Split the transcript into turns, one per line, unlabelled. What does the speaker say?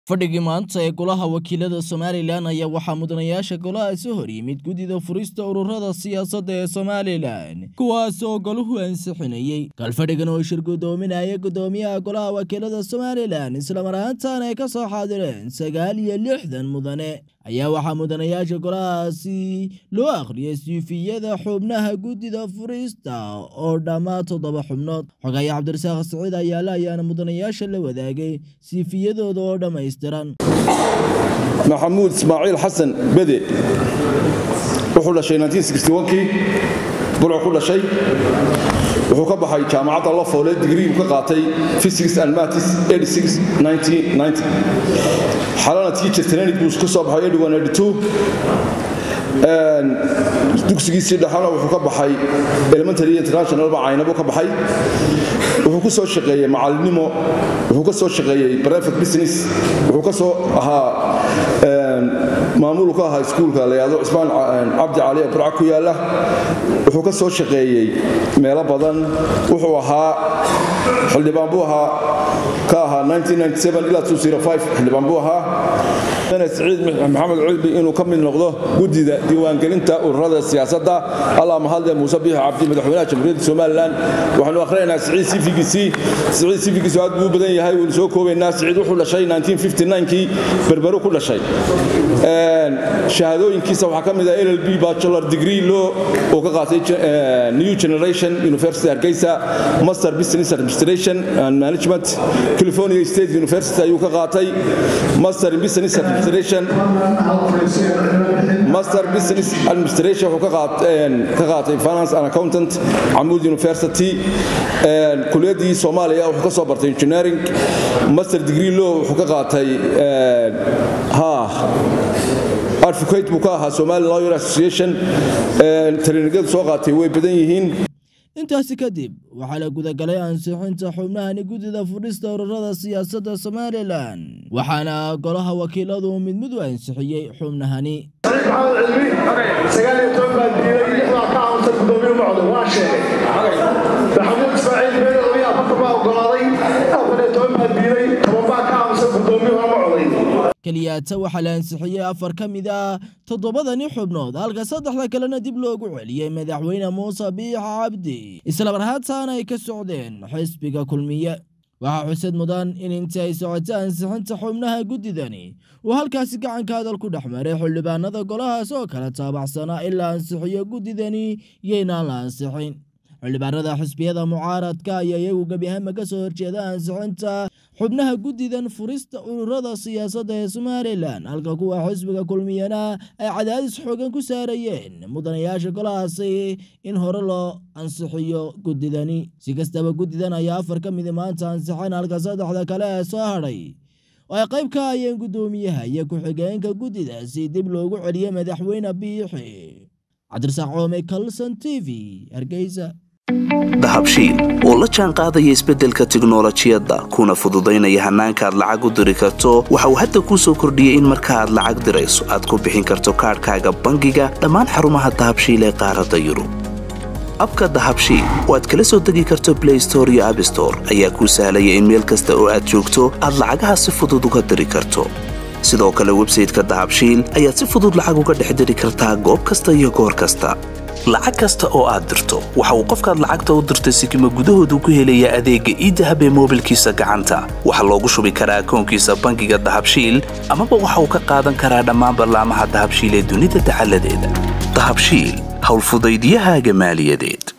fadhigii maanta ee golaha wakiilada somalilan ayaa waxaa mudanayaasha golaha soo hor yimid guddida furista ururada siyaasadda ee somalilan kuwaas oo golahu ansixinayey galfadhigan oo shir guddoominaya guddoomiyaha golaha wakiilada somalilan islamar ahaantan ay ka soo xaadireen sagaal iyo lixdan mudane ayaa waxaa mudanayaasha golahaasi loo akhriyay siifiyada xubnaha guddida furista oo dhammaa toddoba xubnood xogaya cabdirasaaq siciid ayaale ayaana mudanayaasha la wadaagay siifiyadooda oo dhammaystiran
maxamuud ismaaciil xasan bede wuxuu dhashay kii burcu ku dhashay wuxuu ka baxay jaamacadda lafoole digriigu ka qaatay physics and maths xalana teacher training buu ka soo baxay dugsigiisii dhexana wuxuu ka baxay elementary international caynabo ka baxay wuxuu ku soo shaqeeyey macalinimo wuxuu ka soo shaqeeyey private business wuxuu ka soo ahaa maamulu ka ahaa iskuulka la yidhahdo cismaan cabdi cali ee burca ku yaalla wuxuu ka soo shaqeeyey meelo badan wuxuu ahaa xildhibaan buu ahaa ka ahaa ilaa xildhibaan buu ahaa siciid maxamed cilbi inuu ka mid noqdo guddida diiwaangelinta ururada siyaasadda allah mahadle muuse biix cabdi madaxweynaha jamhuuriyadda somalilan waxaanu akhrinaynaa siciid sifigiisii siciid sifigiisu aad buu u badan yahay waynu soo koobaynaa siciid wuxuu dhashay kii berberu ku dhashay shahaadooyinkiisa waxaa ka mid ah llb bachelor degree law uu ka qaatay new generation university hargeysa master business administration and management california state university ayuu ka qaatay master in business administration master business administration wuxuu ka qaatay finance and accountant camud university kuliyadii soomaaliya wuxuu ka soo bartay engineering master degree law wuxuu ka qaatay ha advocate buu ka ahaa somali lawyer association trainingyadu soo qaatay way badan yihiin
intaasi kadib waxaa la gudagalay ansixinta xubnahani guddida fudhista ururada siyaasadda somalilan waxaana golaha wakiiladu mid mid u ansixiyey xubnahani
maxamuud ismaaciil meel oya afartan baa ogolaaday afar iyo toban baa diiday toban baa ka aamusan guddoomiye horma coday
keliyaata waxaa la ansixiyey afar ka mid ah toddobadani xubnood halka saddexda kalena dib loogu celiyey madaxweyne muuse biix cabdi islamar haataana ay ka socdeen xisbiga kulmiye waxaa xusad mudan in intii ay socotay ansixinta xubnaha guddidani uu halkaasi gacanka hadal ku dhex maray xildhibaanada golahaas oo kala taabacsanaa in la ansixiyo guddidani iyoynaan la ansixin xildhibaanada xisbiyada mucaaradka ayaa iyagu gebi ahaanba ka soo horjeeda ansixinta xubnaha guddidan furista ururada siyaasadda ee somalilan halka kuwa xisbiga kulmiyana ay cadaadis xoogan ku saarayeen mudanayaasha golahaasi in hore loo ansixiyo guddidani si kastaba guddidan ayaa afar ka midi maanta ansixin halka saddexda kale ee soo hadhay oo ay qayb ka hayeen guddoomiyaha iyo ku-xigeenka guddidaasi dib loogu celiyey madaxweyne biixi cabdirasaaq coome kalson t v hargeysa
dahabshiil oo la jaan qaadaya isbeddelka tiknolojiyadda kuna fududaynaya hannaanka aad lacag u diri karto waxa uu hadda kuu soo kordhiyey in marka aad lacag dirayso aad ku bixin karto kaadhkaaga bangiga dhammaan xarumaha dahabshiil ee qaaradda yurub abka dahabshiil oo aad kala soo degi karto blay store iyo abstore ayaa kuu sahlaya in meel kasta oo aad joogto aad lacagaha si fudud uga diri karto sidoo kale websayteka dahabshiil ayaad si fudud lacag uga dhex diri kartaa goob kasta iyo goor kasta lacag kasta oo aad dirto waxa uu qofkaad lacagta u dirtay sikima gudahoodu ku helayaa adeegga iidahab ee moobilkiisa gacanta waxaa loogu shubi karaa akoonkiisa bangiga dahabshiil amaba waxa uu ka qaadan karaa dhammaan ballaamaha dahabshiil ee dunida dacaladeeda dahabshiil howlfudaydyahaaga maaliyadeed